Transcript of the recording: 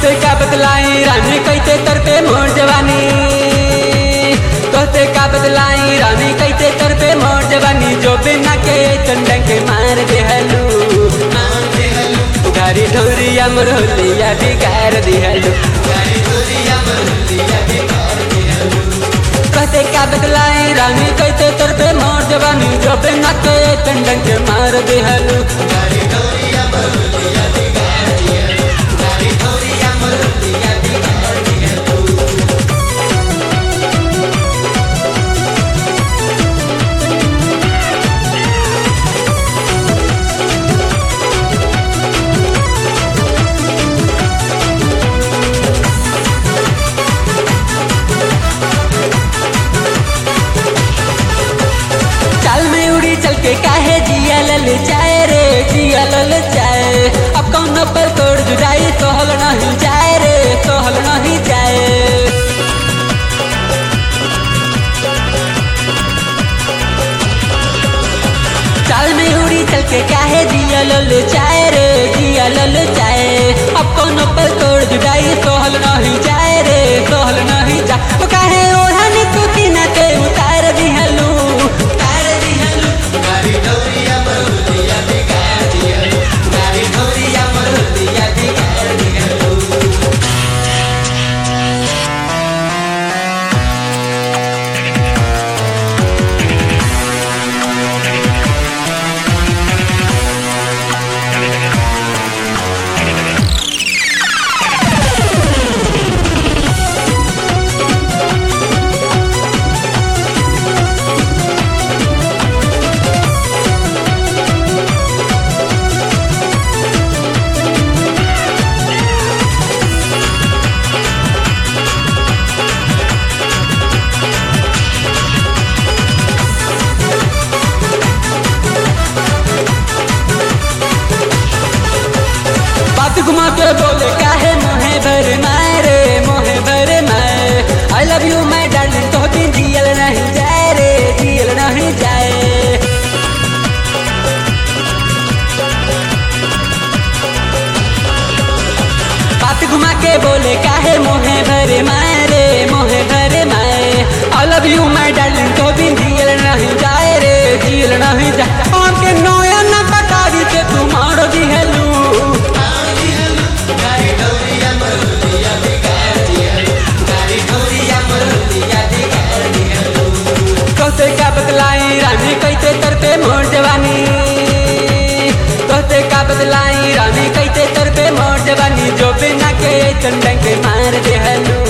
तोते का बतलाई रानी कैसे तर पे मोर जवानी तोते का बतलाई रानी कैसे तर पे मोर जवानी जो बिना के चंदन के मार देहलू मार देहलू गाड़ी ढोरिया मरहोलिया बिगाड़ दिहलू गाड़ी ढोरिया मरहोलिया बिगाड़ दिहलू कहते का बतलाई रानी कैसे तर पे मोर जवानी जो बिना के चंदन के मार देहलू गाड़ी ढोरिया मरहोलिया बिगाड़ दिहलू गाड़ी ढोरिया मरहोलिया बिगाड़ दिहलू चाल में उड़ी चल के काहे जिया लल जाए रे जिया लल जाए अब कौन पर तोड़ जुदाई सोहल नहीं जाए रे सोहल नहीं जाए चाल में उड़ी चल के काहे जिया लल जाए रे जिया लल जाए अब कौन पर तोड़ जुदाई सोहल नहीं जाए रे सोहल नहीं जाए वो काहे ओढ़ानी तू किना के उतार दिहलू उतार दिहलू गाड़ी ढोरिया मरुदिया बिगाड़ दिहलू गाड़ी ढोरिया मरुदिया बिगाड़ दिहलू बात घुमा के बोले काहे मोहे भर मारे मोहे भर मारे I love you my darling तो दिन जियल नहीं जाए रे जियल नहीं जाए बात घुमा के बोले काहे मोहे भर मारे मोहे भर मारे I love you my darling तो दिन जियल नहीं जाए रे जियल नहीं जाए और के नोया ना बतावी के तू मारो दिहलू गाड़ी ढोरिया मरुदिया बिगाड़ दिहलू गाड़ी ढोरिया मरुदिया बिगाड़ दिहलू कहते का बतलाई रानी कैसे तरते मोर जवानी कहते का बतलाई रानी कैसे तरते मोर जवानी जो बिना के चंदन के मार देहलू